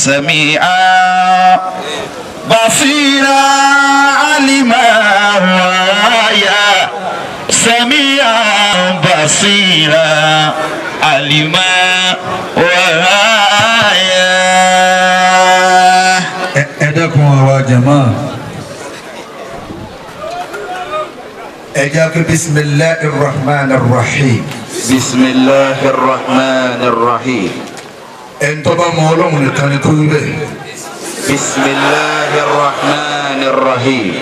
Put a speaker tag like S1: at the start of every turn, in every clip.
S1: سميعا بصيرا علما ويا سميعا بصيرا علما ويا
S2: ẹ ẹ dẹ́kun àwa jama ẹ jẹ́ kí bisimilahi rahman rahim
S1: بسم الله الرحمن الرحيم
S2: ẹ ń tọ́ba mọ ọlọ́run nìkan ni kó wí bẹ́ẹ̀
S1: بسم الله الرحمن الرحيم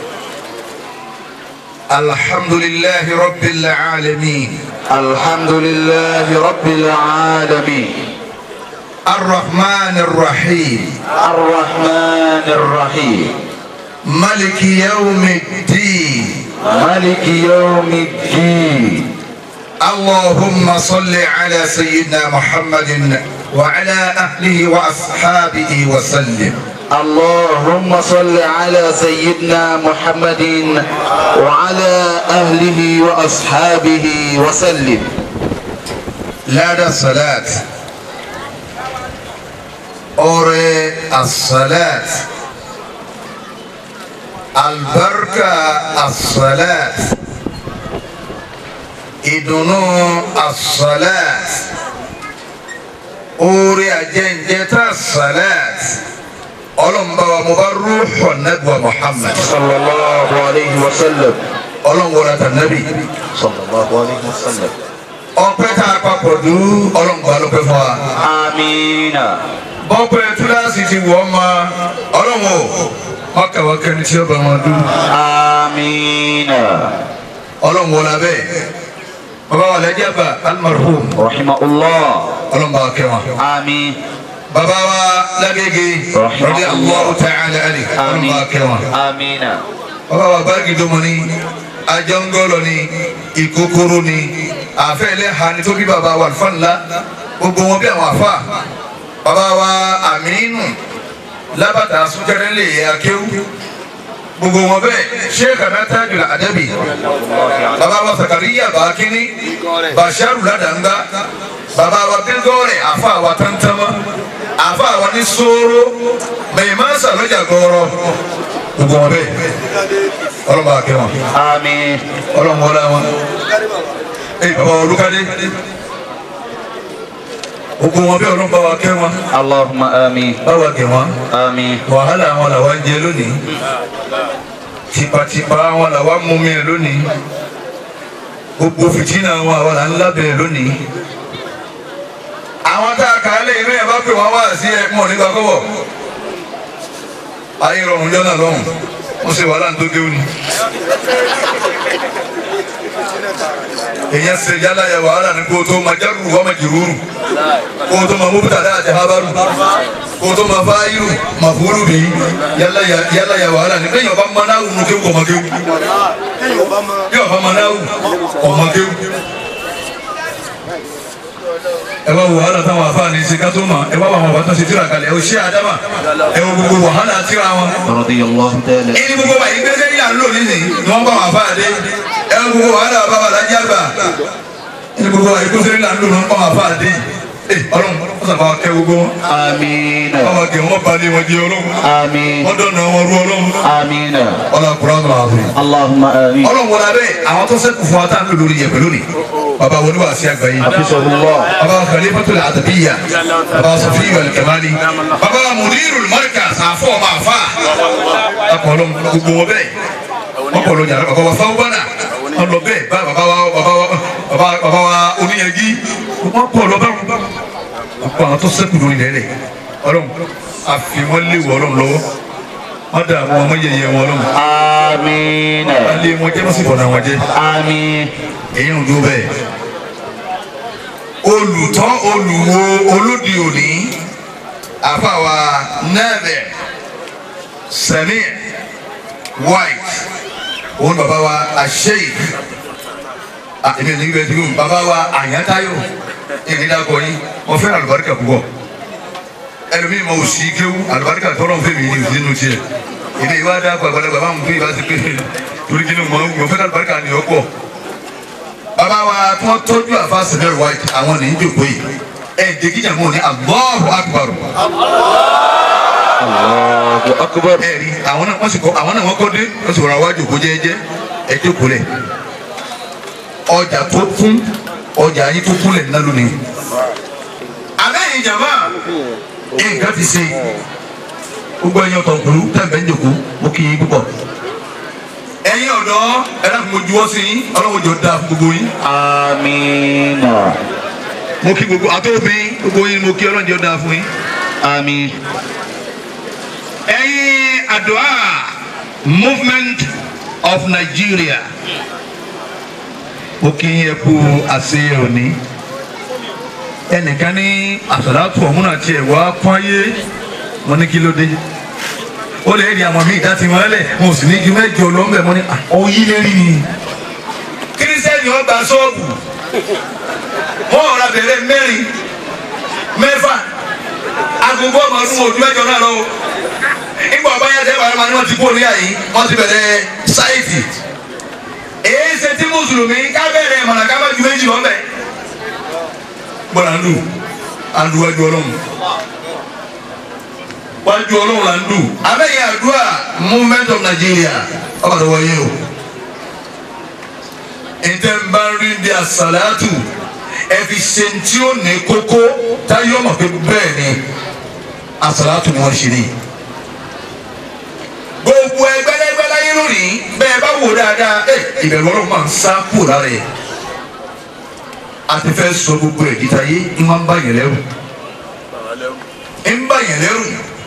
S2: alhamdulilahi rabbil alamin
S1: الحمد لله رب العالمين
S2: arrahman rahim
S1: الرحمن الرحيم
S2: maliki yawmi ddin
S1: ملك يوم الدين
S2: اللهم صل على سيدنا محمد وعلى اهله واصحابه وسلم
S1: اللهم صل على سيدنا محمد وعلى أهله وأصحابه وسلم
S2: لا الصلاة أوري الصلاة البركة الصلاة ìdùnnú الصلاة orí àjẹǹjẹta الصلاة ọlọ́mùbáwa mo bá rúḥọ̀ nẹ́gbà Muhammad
S1: صلى الله عليه وسلم
S2: ọlọ́mùwọ́lá tànàbí
S1: صلى الله عليه وسلم
S2: ọpẹ́ tá a papọ̀ dú ọlọ́mùbá ló pẹ́ fún wa.
S1: آمين
S2: bọ́pẹ́ túláàsì ti wọ́ ma ọlọ́wọ́ ọkàwọ́ kẹni tí ó bá wọn dún
S1: آمين
S2: ọlọ́wọ́ la bẹ́ẹ̀ bàbá wa lẹ́jẹ̀ bá almarhum
S1: رحمه الله
S2: ọlọ́wọ́ bá kẹ́ wọn.
S1: آمين
S2: bàbá wa lágége radi Allahu ta'ala ali ọlọ́wọ́ bá kẹ́ wọn.
S1: آمين
S2: bàbá wa báàgì domo ni ajangolo ni ìkókóró ni àfẹ́lẹ́ ha ni tó bí bàbá wa alfanla gbogbo wọn bí àwọn afa bàbá wa aminu lábàtà súnkẹrẹ lè yẹ akéwù gbogbo wọn bẹ́ẹ̀ sheikh anata jula adabi bàbá wa sakariya bakini basharu ladanga bàbá wa bilgore afa wa tantama afa wa ni soro mẹ̀yìmá sàlọ́jà gọ́rọ́ gbogbo wọn bẹ́ẹ̀ ọlọ́mọ akẹ́ wọn
S1: آمين
S2: ọlọ́mọ ọlá wọn ẹ bàbá wa olùkadé gbogbo wọn bẹ́ẹ̀ ọlọ́mọ bá wa kẹ́ wọn
S1: اللهم آمين
S2: bá wa kẹ́ wọn
S1: آمين
S2: wàhálà wọn làwa ń jẹ lónìí tipatipa wọn làwa ń mumi ẹ lónìí gbogbo fìtínà wọn àwọn là ń lábẹ́ lónìí àwọn tá a kà á lé inú ẹ bá pè wọn wá sí ẹ mọ nígbà kọ́bọ̀ ayé rọrùn jọ́nà lọ́hùn wọ́n ṣe wàhálà tó déwù ni èyàn ṣe yálà yẹ wàhálà ní kó tó ma járù wọ́n ma jìrúurù kó tó ma mubtada àti habaru kó tó ma fáyìrù ma fúlù bí yálà yẹ yálà yẹ wàhálà ní lẹ́yìn ọba manáwù nù kéwù ọmọ kéwù yóò ọba manáwù ọmọ kéwù ẹ bá wo wàhálà táwọn afáàní ṣe ká tó ma ẹ bá wà wọn bá tó ṣe tíra kalẹ̀ ẹ ò ṣe àdámà ẹ wo gbogbo wàhálà tíra wọn
S1: رضي الله تعالى
S2: ẹni gbogbo wa yìí gbẹgbẹ yìí là ń lò nísìnyí ni wọn bá wà fà dé ẹni gbogbo wa là bá wà lájà gbà ẹni gbogbo wa yìí gbẹgbẹ yìí là ń lò ní wọn bá wà fà dé ẹ Ọlọ́run wọn sábà kẹ gbogbo wọn
S1: آمين
S2: wọn bá kẹ wọn balẹ̀ wọn jẹ Ọlọ́run
S1: آمين
S2: wọn dọ̀nà wọn rú Ọlọ́run
S1: آمين
S2: Ọlọ́run kura tó máa fi.
S1: اللهم آمين
S2: Ọlọ́run wọlé abẹ́ àwọn tó sẹ́kù fún wa tá à ń lò lórí yẹ̀pẹ̀ lónìí baba wọlé wa sí àgbáyé
S1: حفظه الله
S2: baba khalifatul adabiyya baba sofi wal kamali baba mudirul markaz àfọ̀ máa fà akọ̀ọ̀lọ́ gbogbo wọn bẹ́ẹ̀ wọ́n kọ̀ lójà baba wa fáwọn bọ́nà wọ́n lọ bẹ́ẹ̀ bá baba wa baba wa baba baba wa oníyanjú wọ́n kọ̀ lọ bá wọn àpò àwọn tó sẹ́kù lórí lẹ́lẹ̀ ọlọ́run àfi wọ́n léwu ọlọ́run lọ́wọ́ wọ́n dà àwọn ọmọ yẹyẹ wọn ọlọ́run
S1: آمين
S2: alẹ́ wọn jẹ́ wọ́n sì bọ̀nà wọn jẹ́
S1: آمين
S2: èyí ń dúró bẹ́ẹ̀ olùtọ́ olùwo olódì òní àfàwà nẹ́ẹ̀bẹ̀ sẹ́mi white òun bàbá wa àṣeyìí èmi ò ní bẹ́ẹ̀ dúró bàbá wa àyàntáyò èmi dàgbọ́ yín wọ́n fẹ́ràn àlùbáríkà púpọ̀ ẹlòmíì ma òsì kéwú àlùbáríkà tọ́lọ̀ fẹ́ mi ní òsì nínú tiẹ̀ èmi ìwà dá àgbàlagbà máa ń fún ìbá sí pé torí kí ni mo mo fẹ́ àlùbáríkà ni ọ̀pọ̀ bàbá wa tí wọ́n tọ́jú àfa sẹ́mẹ́rì white àwọn ní í jòkó yìí ẹ̀ jẹ́gíjà mọ́ ní Allahu Akbar
S1: Allahu akbar.
S2: ẹ̀rí àwọn náà wọ́n sì kọ́ àwọn náà wọ́n kọ́ dé wọ́n sì rọra wájú kó jẹ́jẹ́ ẹ jókòó lẹ̀ ọjà tó kún ọjà yín tó kún lẹ̀ ńlá lónìí. àbẹ́yìn jàmbá nǹkan ti ṣe gbogbo ẹ̀yin ọ̀tọ̀ nkùlú tẹ̀m̀bẹ̀ ń jòkó mo kí yín púpọ̀. ẹ̀yin ọ̀dọ́ ẹ̀rọ àti mo juwọ́ sí yín ọlọ́run jọ da fún gbogbo yín.
S1: Amina.
S2: mo kí gbogbo àtọ́bí gbogbo yín mo kí ọlọ́run jọ da fún yín.
S1: Àmín.
S2: ẹ̀yin àdúrà movement of Nigeria ó kí yín ẹ kú àṣẹ òní ẹnìkan ní àṣàlátù ọ̀hún àti ẹ̀wà pọ́nyé wọn ní kí ló dé ó lè rí àwọn míì dáti wọn lẹ̀ wọn ò sì ní ju mẹ́jọ lọ́nbẹ̀ mọ́ ní òyìn lérí ni kírísítẹ́nì ọgbà ṣọ́ọ̀bù wọn ọ̀rọ̀ abẹ̀rẹ̀ mẹ́rin mẹ́fà agogo ọmọ ọdún ojú mẹ́jọ náà lọ nígbà ọba yẹn tẹ́wàá ẹ̀ma ni wọ́n ti kú oníyà yìí wọ́n ti bẹ̀rẹ̀ sáìtì èyí ṣe tí mùsùlùmí ká bẹ̀rẹ̀ mọ̀nà ká bá ju méjì lọ́bẹ̀ gbọ́dọ̀ ń dù à ń du wájú ọlọ́run wájú ọlọ́run là ń dù abẹ́yẹ àdúrà movement of Nigeria ọba tó wáyé o ntẹ́ ń bá rí bí àsàlátù ẹ fi ṣe tí ó ní kókó táyọ̀ mọ̀ pé bẹ́ẹ̀ ni àsàlátù ni wọ́n ṣe ní. gbogbo ẹgbẹ́lẹ́gbẹ́ láyé lónìí bẹ́ẹ̀ bá wò dáadáa ẹ ìbẹ̀rù ọlọ́run máa ń sá kúrò lára ẹ̀. a ti fẹ́ sọ gbogbo ẹ̀ díta yé ń máa ń bá yẹn lẹ́rù. ń bá yẹn lẹ́rù.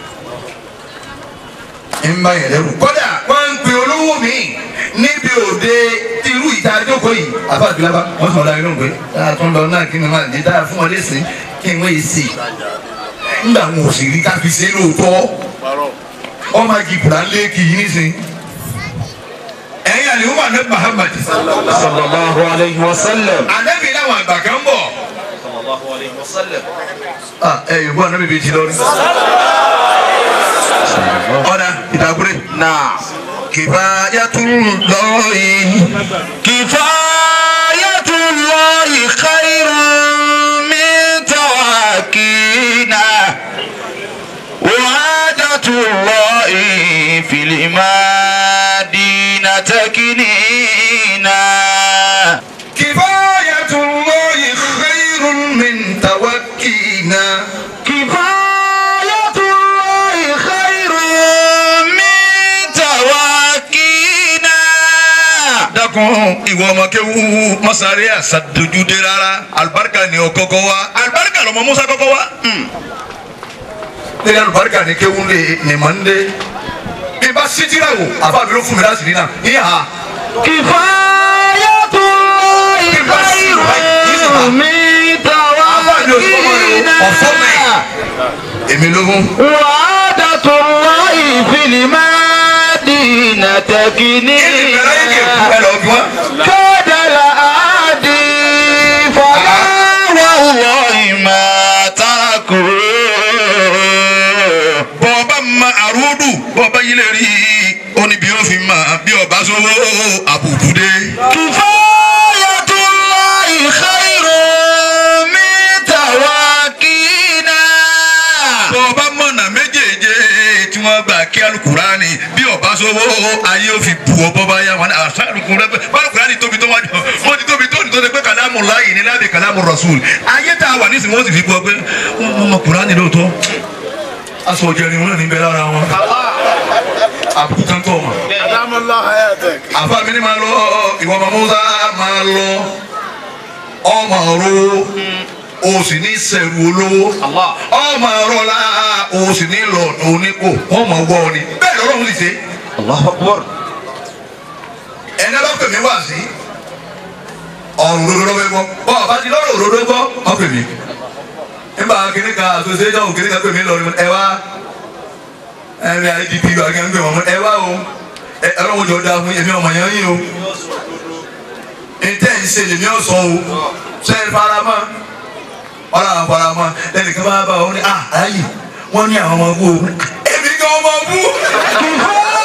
S2: ń bá yẹn lẹ́rù. kódà wọ́n ń pe olówó mi níbi òde irú ìta àjókòó yìí àfàdúrà wọ́n sọ̀rọ̀ ayé lóhùn pé dáa tó ń lọ náà kí ni wọ́n àdé dáa fún wọn lẹ́sìn kí wọ́n yìí sè ńgbà wọn ò sì rí ká fi ṣe é lóòótọ́ ọmọ agìkùrà lẹ́ẹ̀kì yìí nísìn ẹ̀yin àlè wọ́n àná Muhammad
S1: Sallallahu alayhi wa sallam.
S2: ànábì láwọn àgbà kan ń bọ̀ ah ẹ yòókù ànábì bíi ti lọ́rí ọ̀dà ìdàgbére
S1: Náà.
S2: kifayatullahi
S1: Kifayatullahi khairun min tawakkina. Wahadatullahi fil madina takinina.
S2: kifayatullahi khairun min tawakkina.
S1: Kifayatullahi khairun min tawakkina.
S2: dákun ìwọ ọmọ kéwú mọ́sáré àṣàdójúdé rárá alibarika ni o kọ́kọ́ wá alibarika lọmọ musa kọ́kọ́ wá. ní alibarika ni kéwú lè ní mọ̀ ń dé bí bá sítírà wò àfa mi ló fún mi láti rí náà ní ha
S1: Kifayatullahi khairun min
S2: àfa mi ò sọ ọmọ rẹ o ọ̀fọ́ mi
S1: tawakkina.
S2: èmi ló fún.
S1: Wahadatullahi fil madina takinina.
S2: ẹ lọ bí wọn.
S1: كاد الأعادي فلا والله ما تركوا
S2: bọ́ọ̀bá ma àrùdù bọ́ọ̀bá yìí lè rí i ó ní bí ó fi mà bí ọba sówó àbùkù dé.
S1: كفاية الله خير من تواكينا
S2: bọ́ọ̀bá mọ̀nà méjèèjì tí wọ́n gbà kí alukurani bí ọba sówó ayé ó fi bu ọ bọ́ba yá wọn àṣà alukurani alukurani tóbi tó wájú wọ́n ti tóbi tó ní tó ṣe pé kàlámù láàyè ní lábẹ́ kàlámù rasul ayé tá a wà nísìnyí wọ́n sì fi bu ọ pé wọ́n mọ kurani lóòótọ́ aṣọ òjẹrin wọn ní bẹ lára wọn àbùkù kan tó wọn.
S3: أدام الله حياتك
S2: àfa mi ni máa lọ ìwọ ọmọ musa máa lọ ọmọ ro o sì ní sẹ̀rù olówó ọmọ rọlá o sì ní lọ oníkó wọn mọ wọ ọ ni bẹ́ẹ̀ lọ́rọ̀ ń ṣe
S1: الله أكبر
S2: ẹni bá pè mí wá sí ọ̀rọ̀ òdodo lọ́wọ́ gbọ́ bọ́ ọba ti lọ́rọ̀ òdodo gbọ́ ọ pè mí nígbà kìnìún kan association kìnìún kan pè mí lọ́rọ̀ ẹ wá ẹni idp wà kí n pè wọ́n ẹ wá o ẹ ọlọ́run jọ da fún èmi ọmọ yẹn yín o ntẹ́ ń ṣe lèmi ọ̀sán o ṣe é faramọ́ ọ̀rọ̀ àwọn faramọ́ lẹ́nu kí wọ́n bá wọn ní ah ayi wọ́n ní àwọn ọmọ bú o èmi kan ọmọ bú.